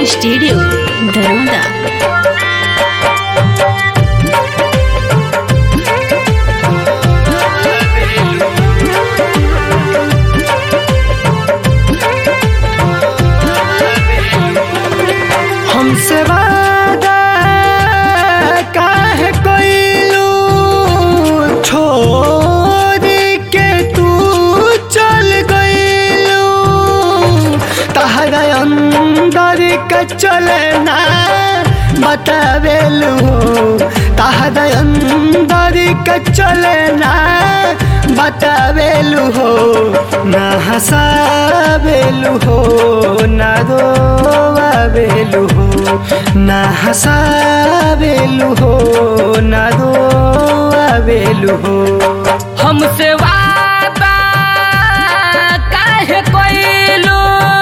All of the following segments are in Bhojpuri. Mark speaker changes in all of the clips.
Speaker 1: स्टूडियो धरोदा
Speaker 2: हमसे वादा काहे कोइलू छोड़ के तू चल गइलू तहरा अंदर का चलना बतावेलू तहरा अंदर का चलना बतावेलू हो ना हंसावेलू हो ना रोवावेलू हो ना हंसावेलू हो ना रोवावेलू हो
Speaker 3: हमसे वादा काहे कोइलू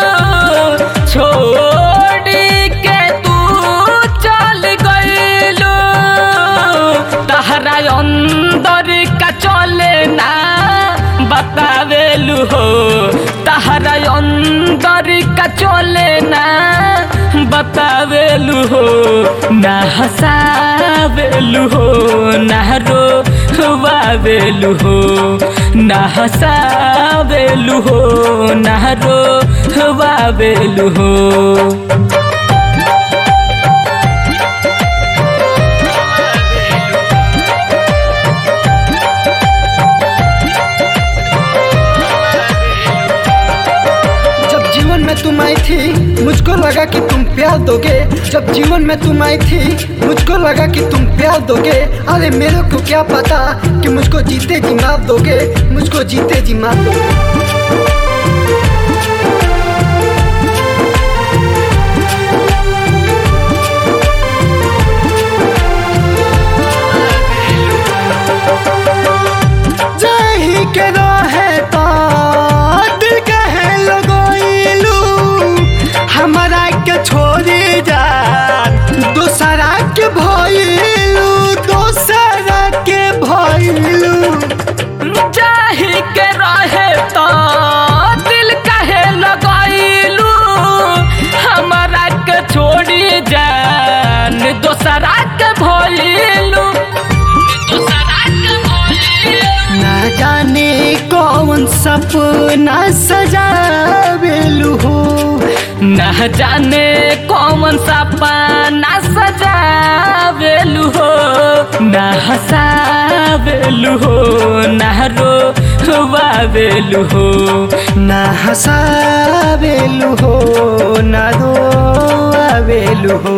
Speaker 3: छोड़ के तू चल गइलू तहरा अंदर का चले ना बतावेलू हो तहरा अंदर का चले ना बतावेलू हो ना हंसावेलू हो ना रोवावेलू हो ना हंसावेलू हो ना रोवावेलू हो
Speaker 2: जब जीवन में तुम आई थी मुझको लगा कि तुम प्यार दोगे जब जीवन में तुम आई थी मुझको लगा कि तुम प्यार दोगे अरे मेरे को क्या पता कि मुझको जीते जी मार दोगे मुझको जीते जी मार दोगे जाही के रहे तो दिल कहे लगोइलू हमारा के छोड़ी जा दूसरा के भइलू दूसरा के भइलू
Speaker 3: जाही के रहे तो दिल कहे लगाइलू हमारा के छोड़ी जान दोसरा के भइलू दोसरा के भइलू
Speaker 2: ना जाने कौन सपना सजावेलू हो
Speaker 3: न जाने कौन सपना सजावेलू हो न हंसावेलू हो न रोवावेलू हो
Speaker 2: ना हंसावेलू हो ना रोवेलू हो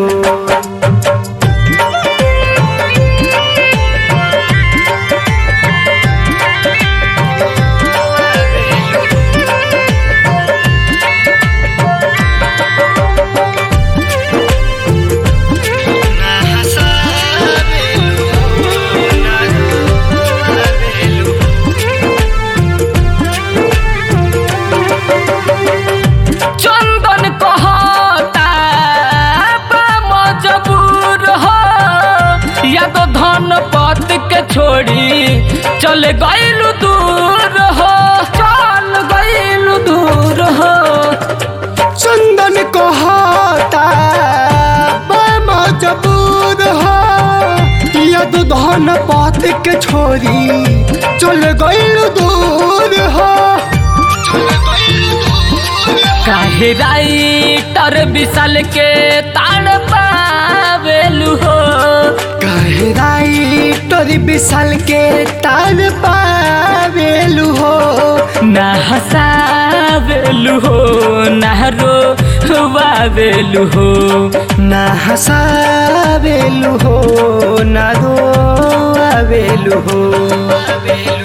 Speaker 3: चंदन कहता बा मजबूर हो या तो धन पत के छोड़ी चल गइलू दूर हो चल गइलू दूर हो
Speaker 2: चंदन को होता मजबूर हो यदु धन पात के छोरी चल गइल दूर हो
Speaker 3: काहे राइटर विशाल के ताड़ पावेलू हो
Speaker 2: काहे राइटर विशाल के तार पावेलू हो
Speaker 3: ना हंसावेलू हो ना रोवावेलू हो
Speaker 2: ना हंसावेलू हो ना रोवेलू हो